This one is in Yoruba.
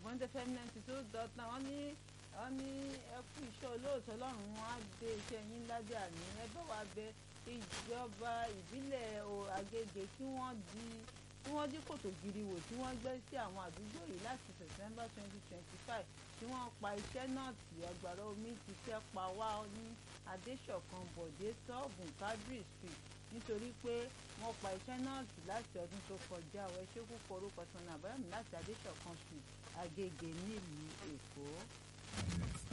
bond fm ninety two dot nine wọ́n ní wọ́n ní ẹ kú iṣẹ́ olóòótọ́ ọlọ́run wọn á dé iṣẹ́ yín lábẹ́ àní ẹ bá wa bẹ ìjọba ìbílẹ̀ Agége kí wọ́n di tí wọ́n dí kòtò gidi wò tí wọ́n gbẹ́ sí àwọn àdúgbò yìí láti September twenty twenty five tí wọ́n pa iṣẹ́ náà tì agbára omi ti fẹ́ pa wá ní Adéṣọ̀kan Bọ̀dé sọ́ọ̀bùn Cadre Street nítorí pé wọ́n pa iṣẹ́ náà tì láti ọdún tó kọjá ọ̀ ẹ ṣe kúkọ orúkọ sanni àbáyọ̀mí láti Adéṣọ̀kan Street Agége nílùú Èkó.